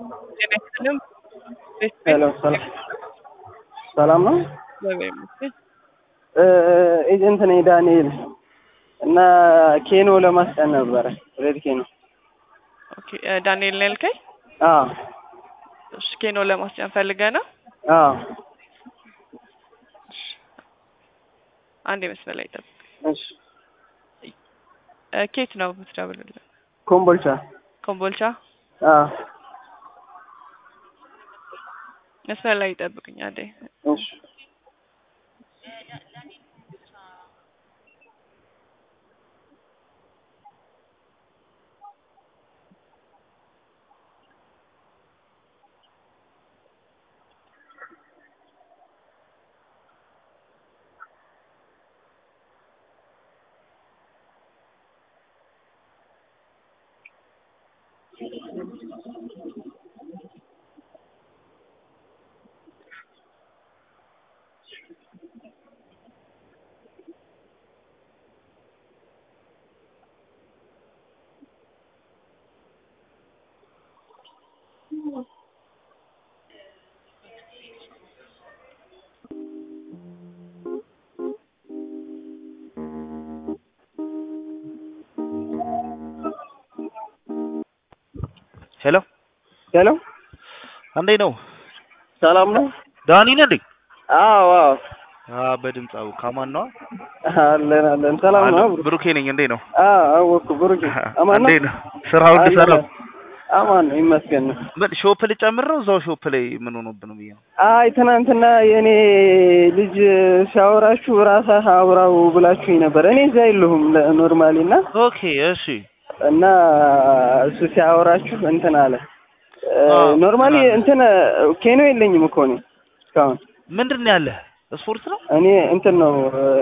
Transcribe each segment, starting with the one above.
ጤና ይስጥልኝ። ሄሎ ሰላም ሰላም ነው። እግዚአብሔር ይመስገን። ኤጀንት ነኝ ዳንኤል እና ኬኖ ለማስጠን ነበረ ሬድ ኬኖ። ኦኬ እ ዳንኤል ነው ያልከኝ? አዎ እሺ ኬኖ ለማስጫን ፈልገህ ነው? አዎ አንድ መስመር ላይ ጠብቅ። እሺ እ ኬት ነው የምትደውልልህ? ኮምቦልቻ ኮምቦልቻ አዎ መስመር ላይ ጠብቅኝ አንዴ። እሺ ሄሎ ሄሎ እንዴት ነው? ሰላም ነው። ዳኒ ነህ እንዴ? አዎ አዎ አ በድምፅ አው ካማን ነው? አለን አለን። ሰላም ነው። ብሩኬ ነኝ። እንዴት ነው? አዎ አወኩ። ብሩክ አማን ነው። እንዴት ነው? ስራው ሁሉ ሰላም? አማን ነው ይመስገን ነው። ምን ሾፕ ልጨምር ነው? እዛው ሾፕ ላይ ምን ሆኖብህ ነው ብዬ ነው። አይ ትናንትና የእኔ ልጅ ሲያወራችሁ ራስህ አውራው ብላችሁኝ ነበር። እኔ እዛ የለሁም ኖርማሊ እና ኦኬ እሺ እና እሱ ሲያወራችሁ እንትን አለ አዎ፣ ኖርማሊ ምን አለ? እንትን ኬኖ የለኝም እኮ እኔ እስካሁን ምንድን ነው ያለህ? ስፖርት ነው? እኔ እንትን ነው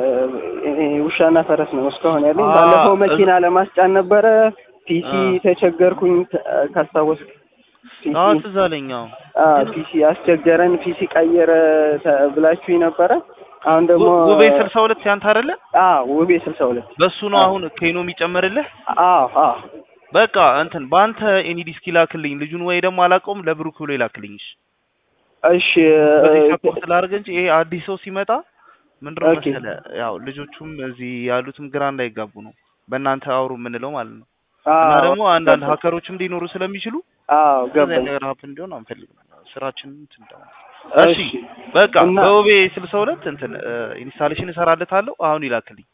እኔ ውሻና ፈረስ ነው እስካሁን ያለኝ። አ- ባለፈው መኪና ለማስጫን ነበረ ፒሲ አ- ተቸገርኩኝ ተ- ካስታወስክ ፒሲ አዎ ትዝ አለኝ። አዎ አ ፒሲ አስቸገረን ፒሲ ቀየረ ተ- ብላችሁኝ ነበረ። አሁን ደግሞ ው- ውቤ ስልሳ ሁለት ያንተ አይደለ? አ ውቤ ስልሳ ሁለት በሱ ነው አሁን ኬኖ የሚጨመርልህ? አዎ አዎ በቃ እንትን በአንተ ኤኒ ዲስክ ይላክልኝ ልጁን ወይ ደግሞ አላውቀውም ለብሩክ ብሎ ይላክልኝ። እሺ እሺ በዚህ እ- ሰፖርት ላድርግ እንጂ ይሄ አዲስ ሰው ሲመጣ ምንድነው ኦኬ። መሰለህ ያው ልጆቹም እዚህ ያሉትም ግራ እንዳይጋቡ ነው በእናንተ አውሩ የምንለው ማለት ነው። አዎ እና ደግሞ አንዳንድ ሀከሮችም ሊኖሩ ስለሚችሉ አዎ እንደዚህ ገባኝ። አይነት ነገር ሀፕን እንዲሆን አንፈልግም። ስራችንን እንትን እንደሆነ እሺ እሺ በቃ እና- በውቤ ስልሳ ሁለት እንትን ኢንስታሌሽን እሰራለታለሁ አሁን ይላክልኝ።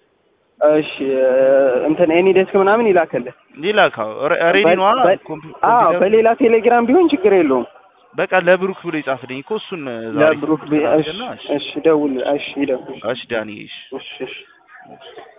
እሺ እ፣ እንትን ኤኒ ዴስክ ምናምን ይላከልህ። ይላካው ሬዲ ነዋ በ- በ- ኮምፒ- አዎ ኮምፒውተር በሌላ ቴሌግራም ቢሆን ችግር የለውም። በቃ ለብሩክ ብሎ ይጻፍልኝ እኮ እሱን ዛሬ ለብሩክ ቢ- እሺ ስላደረገና፣ እሺ እሺ ደውል እሺ ይደውል እሺ ዳኒ እሺ እሺ እሺ